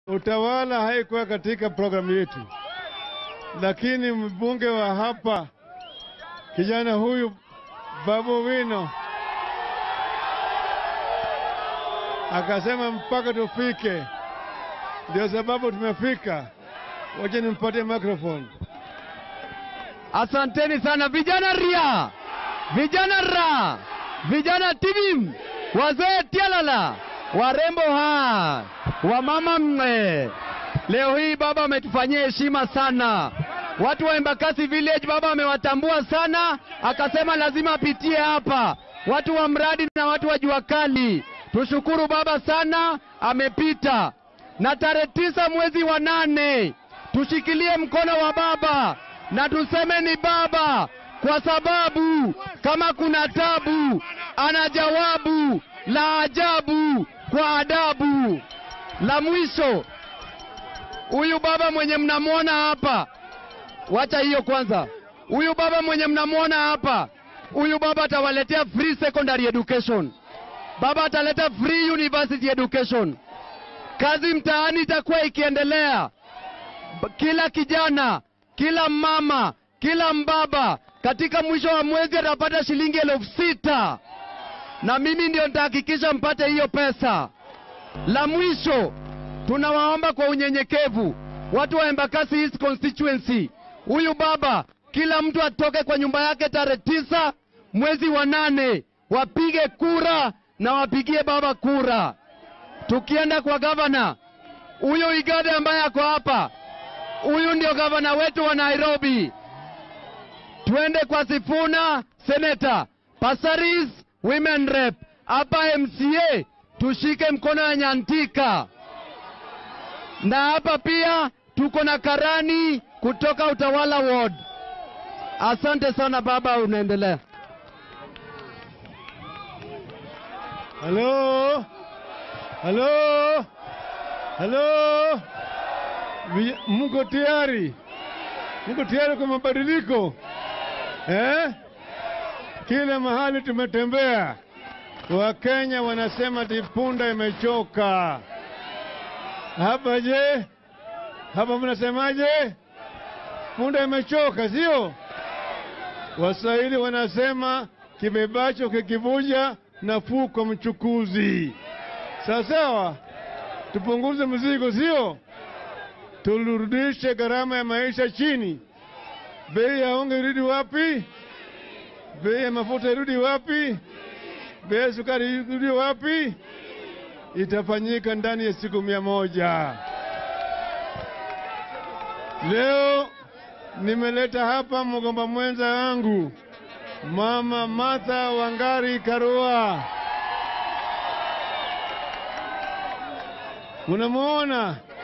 Utawala haikuwa katika programu yetu, lakini mbunge wa hapa kijana huyu Babu Wino akasema mpaka tufike, ndio sababu tumefika. Wacha nimpatie microphone. Asanteni sana vijana ria, vijana ra, vijana tibim, wazee tialala, warembo ha, wamama mwe. Leo hii baba ametufanyia heshima sana. Watu wa Embakasi Village baba amewatambua sana, akasema lazima apitie hapa. Watu wa mradi na watu wa jua kali, tushukuru baba sana, amepita. Na tarehe tisa mwezi wa nane tushikilie mkono wa baba na tuseme ni baba, kwa sababu kama kuna tabu, ana jawabu la ajabu kwa adabu. La mwisho, huyu baba mwenye mnamwona hapa, wacha hiyo kwanza. Huyu baba mwenye mnamwona hapa, huyu baba atawaletea free secondary education, baba ataleta free university education. Kazi mtaani itakuwa ikiendelea kila kijana, kila mama, kila mbaba katika mwisho wa mwezi atapata shilingi elfu sita na mimi ndio nitahakikisha mpate hiyo pesa. La mwisho, tunawaomba kwa unyenyekevu watu wa Embakasi East constituency, huyu baba, kila mtu atoke kwa nyumba yake tarehe tisa mwezi wa nane, wapige kura na wapigie baba kura. Tukienda kwa gavana, huyo Igade ambaye ako hapa huyu ndio gavana wetu wa Nairobi. Twende kwa Sifuna seneta, Pasaris women rep, hapa MCA tushike mkono ya Nyantika, na hapa pia tuko na Karani kutoka Utawala Ward. Asante sana baba, unaendelea. Halo, halo, halo, Vi- mko tayari? Mko tayari kwa mabadiliko eh? Kila mahali tumetembea, Wakenya wanasema ati punda imechoka. Hapa je, hapa mnasemaje? Punda imechoka, sio? Waswahili wanasema kibebacho kikivuja nafuu kwa mchukuzi. Sawa sawa, tupunguze mzigo, sio? Turudishe gharama ya maisha chini. Bei ya unga irudi wapi? Bei ya mafuta irudi wapi? Bei ya sukari irudi wapi? Itafanyika ndani ya siku mia moja. Leo nimeleta hapa mgomba mwenza wangu Mama Martha Wangari Karua. Munamuona?